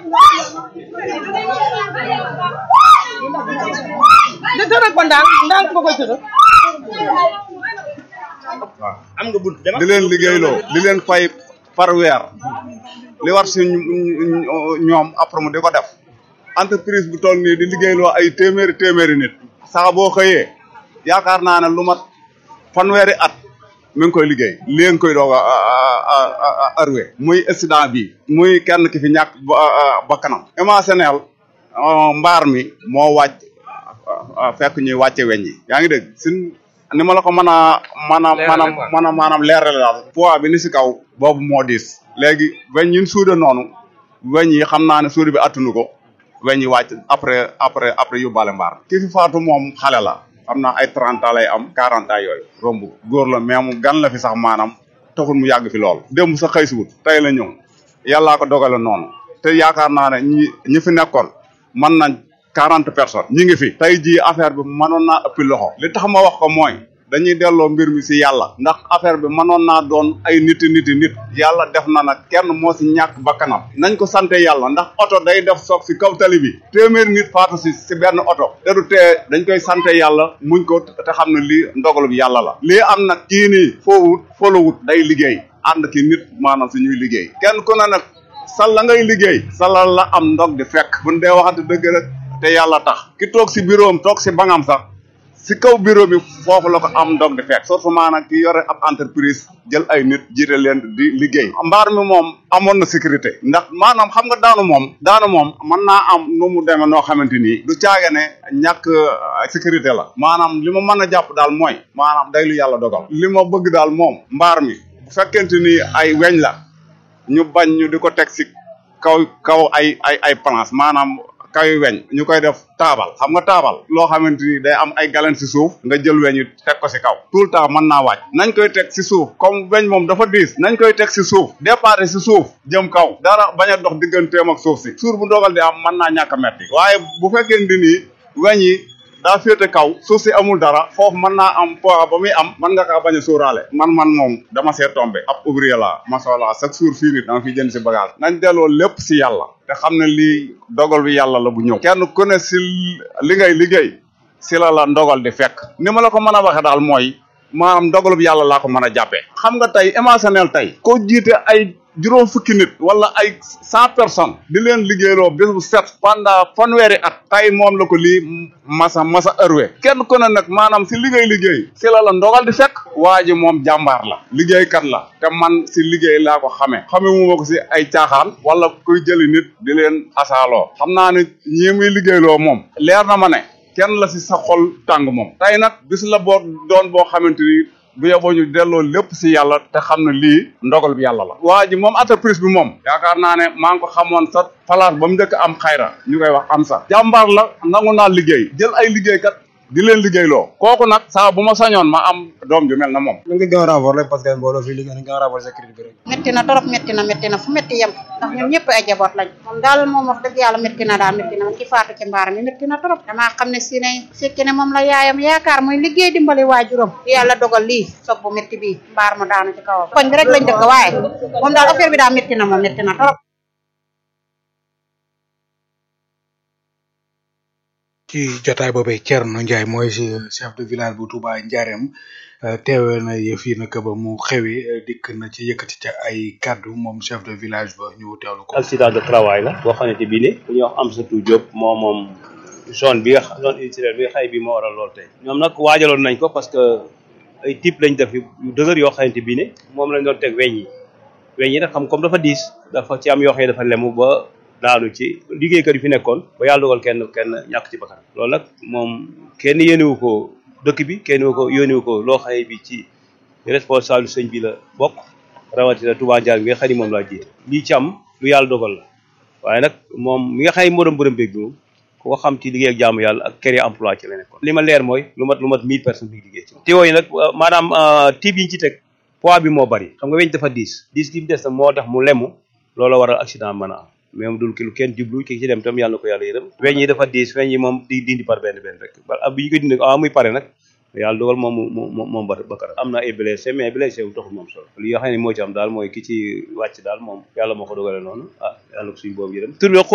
de tëral ko ndànk ndànk nga koy tëral. waaw am nga bunt dama di leen liggéeyloo di leen fay par weer li war si ñoom après mu di ko def entreprise bu toll nii di liggéeyloo ay téeméeri téeméeri nit sax boo xëyee yaakaar naa ne lu mat fanweeri at mi ngi koy liggéey li ngi koy doog a arwe muy accident bi muy kenn ki fi ñàkk bakkanam émotionnel mbaar mi moo wàcc fekk ñuy wàcce weñ yi yaa ngi dégg sin ni ma la ko mën a mën a mën a mën a maanaam leerale daal poids bi ni si kaw boobu moo diis léegi weñ yi ñu suude noonu weñ yi xam naa ne suude bi attunu ko weñ yi wàcc après après après yóbbaale mbaar ki fi faatu moom xale la xam naa ay trente ans lay am quarante ans yooyu romb góor la mais mu gan la fi sax maanaam taxul mu yàgg fi lool démb sax xëy si wut tey la ñëw yàllaa ko dogale noonu te yaakaar naa ne ñi ñi fi nekkoon mën nañ quarante personnes ñi ngi fi tey jii affaire bi mënoon naa ëppi loxo li tax ma wax ko mooy dañuy delloo mbir mi si yàlla ndax affaire bi mënoon naa doon ay niti niti nit yàlla def na nag kenn moo si ñàkk bakkanam nañ ko sante yàlla ndax oto day def soog si kaw tali bi téeméeri nit faatu si si benn oto te du tee dañ koy sante yàlla muñ ko te xam ne lii ndogalu bi yàlla la lii am nag kii nii foowut folowut day liggéey ànd ki nit maanaam si ñuy liggéey kenn ku ne nag sal la ngay liggéey salal la am ndog di fekk buñ dee waxante dëgg rek te yàlla tax ki toog si bureau am toog si bangam sax si kaw bureau bi foofu la ko am ndog di fekk surtout maanaam ki yore ab entreprise jël ay nit jiite leen di liggéey mbaar mi moom amoon na sécurité ndax maanaam xam nga daanu moom daanu moom mën naa am nu mu demee noo xamante ni du caage ne ñàkk sécurité la maanaam li ma mën a jàpp daal mooy maanaam day lu yàlla dogal li ma bëgg daal moom mbaar mi bu fekkente ni ay weñ la ñu bañ ñu di ko teg si kaw kaw ay ay ay planche maanaam kaw weñ ñu koy def taabal xam nga taabal loo xamante ni day am ay galen si suuf nga jël weñ yi teg ko si kaw tout le temps mën naa wàcc nañ koy teg si suuf comme weñ moom dafa diis nañ koy teg si suuf départ si suuf jëm kaw dara bañ a dox digganteem ak suuf si suur bu dogal di am mën naa ñàkk a metti waaye bu fekkee ni nii weñ yi daa féete kaw suuf si amul dara foofu mën naa am poids ba muy am mën nga kaa bañ a sóoraale man man moom dama see tombé ab ouvrier la masola chaque jour fii nit dama fi jënd si bagage nañ delloo lépp si yàlla te xam ne lii dogal bi yàlla la bu ñëw kenn ku ne si li ngay liggéey si la la ndogal di fekk ni ma la ko mën a waxee daal mooy maanaam ndogal bi yàlla laa ko mën a jàppee xam nga tey émotionnel tey koo jiite ay juróom fukki nit wala ay cent personnes di leen liggéeyloo bés bu set pendant fanweeri at tey moom la ko lii masa masa ërwe kenn ku ne nag maanaam si liggéey liggéey si la la ndogal di fekk waa ji moom jàmbaar la liggéeykat la te man si liggéey laa ko xamee xamee mu ma ko si ay caaxaan wala kuy jëli nit di leen asaaloo xam naa ne ñii muy liggéeyloo moom leer na ma ne kenn la si sa xol tàng moom tey nag bis la boo doon boo xamante ni bu yeboo ñu delloo lépp si yàlla te xam ne lii ndogal bi yàlla la waa ji moom entreprise bi moom yaakaar naa ne maa ngi ko xamoon sa place ba mu njëkk am xayra ñu koy wax am sa jàmbaar la nangu naa liggéey jël ay liggéeykat di leen liggéeyloo kooku nag saa bu ma sañoon ma am doom ju mel na moom ñu ngi gën a renforcer parce que mbooloo fii liggéey nañ gën a renforcer sécurité bi rek métti na torop métti na métti na fu métti yem ndax ñun ñëpp ay jaboot lañ moom daal moom wax dëgg yàlla métti na daal métti na man ki faatu ci mbaar mi métti na torop damaa xam ne si ne fekki ne moom la yaayam yaakaar muy liggéey dimbali waajuram yàlla dogal lii soog bu métti bii mbaar mu daanu ci kawam koñ bi rek lañ dëkk waaye moom daal affaire bi daal métti na moom métti na torop ci jotaay boobee Thierno Ndiaye mooy si chef de village bu Touba Ndiarème teewe na yëf yi nag ba mu xewi dikk na ci yëkkati ca ay kaddu moom chef de village ba ñu teewlu ko. accident de travail la boo xamante bi ne ku ñuy wax Amsatou Diop moo moom zone bi nga xam zone industrielle bi nga xay bi moo waral lool tey ñoom nag waajaloon nañ ko parce que ay type lañ def yu dëgër yoo xamante bi ne moom lañ doon teg weñ yi weñ yi nag xam comme dafa diis dafa ci am yoo xam ne dafa lemu ba daanu ci liggéeykat yi fi nekkoon ba yàlla dogal kenn kenn ñàkk ci bakkan loolu nag moom kenn yéenewu ko dëkk bi kenn wu ko yónnewu ko loo xaye bi ci responsable sëñ bi la bokk rawatina Touba Ndiaye bi nga xam ni moom laa jiite lii ci am lu yàlla dogal la waaye nag moom mi nga xam ne moo doon bërëm béeg bi moom ku ko xam ci liggéey ak jaamu yàlla ak créer emploi ci la nekkoon li ma leer mooy lu mat lu mat mille personnes bi liggéey ci tiwo yi nag maanaam tiib yi ñu ci teg poids bi moo bari xam nga weñ dafa diis diis gi mu des na moo tax mu lemu loolu waral accident mën a am mais moom dul ki lu kenn jublu ki ci dem tam yàlla na ko yàlla yërëm weñ yi dafa diis weñ yi moom di dindi par benn benn rek ba bi ñu ko dindi ah muy pare nag yàlla dogal moom mu mu moom ba bakara am na ay blessé mais blessé wu taxul moom solo li nga xam ne moo ci am daal mooy ki ci wàcc daal moom yàlla moo ko dogale noonu ah yàlla na ko suñu boobu yërëm tur bi